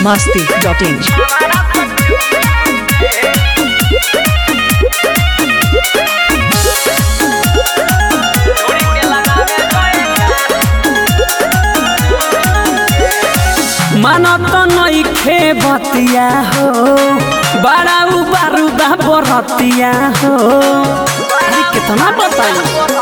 masti.in. मानत नइखे बतिया हो बड़ा उबारू बा बरतिया हो अरे कितना बताई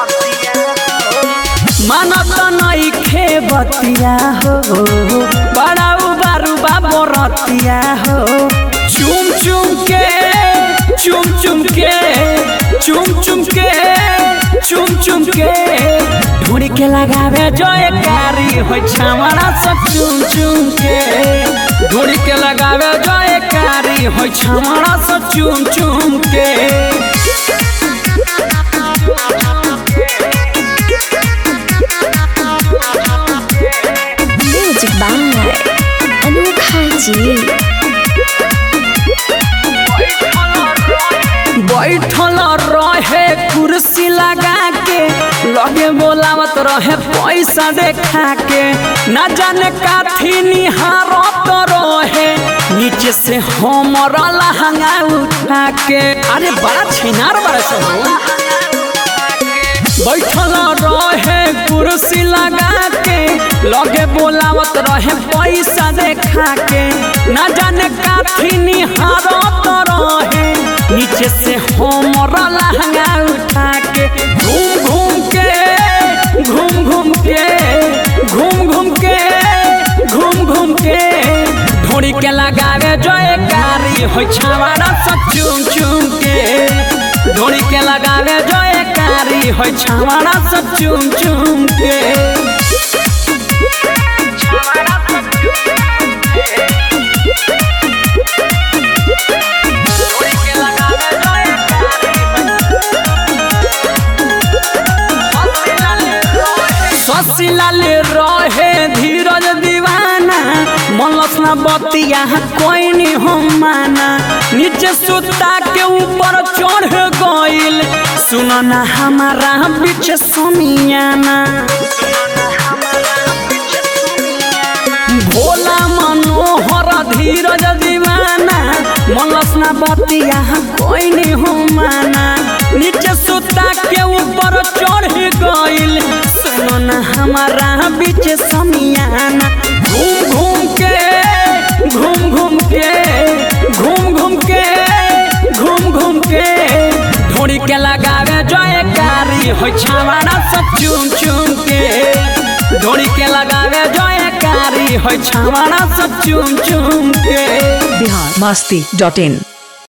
मानत नइखे बतिया हो बड़ा उबारू बा बरतिया हो चुम चुम के चुम चुम के चुम चुम के चुम चुम के ढूंढ के लगावे जो कारी हो छावड़ा सब चुम चुम के ढूंढ के लगावे जो कारी हो छावड़ा सब चुम चुम के Music by अनोखा जी बैठल रहे कुर्सी लगा के लगे बोलावत रहे पैसा देखा के न जाने काथी निहारत रहे नीचे से हमर लहंगा उठा के अरे बड़ा छिनार बड़ा सब बैठल रहे कुर्सी लगा के लगे बोलावत रहे पैसा देखा के न जाने काथी निहारत रहे नीचे से हमर लहंगा उठा के घूम घूम के घूम घूम के घूम घूम के घूम घूम के ढोड़ी के लगावे जयकारी हो छावाड़ा सब चुम चुम के ढोड़ी के लगावे जयकारी हो छावाड़ा सब चुम चुम के ससिलाल रहे धीरज दीवाना मनलस ना बतिया कोई नहीं हो माना नीचे सुता के ऊपर चढ़ गइल सुनो ना हमारा बीच समियाना भोला मनोहर धीरज दीवाना मनलस ना बतिया कोई नहीं हो माना नीचे सुता के ऊपर चढ़ गइल सुनो ना हमारा बीच समियाना घूम घूम के घूम घूम के घूम घूम के घूम घूम के ढोड़ी के लगावे जयकारी हो छावाड़ा सब चुम चुम के ढोड़ी के लगावे जयकारी हो छावाड़ा सब चुम चुम के Bihar masti.in.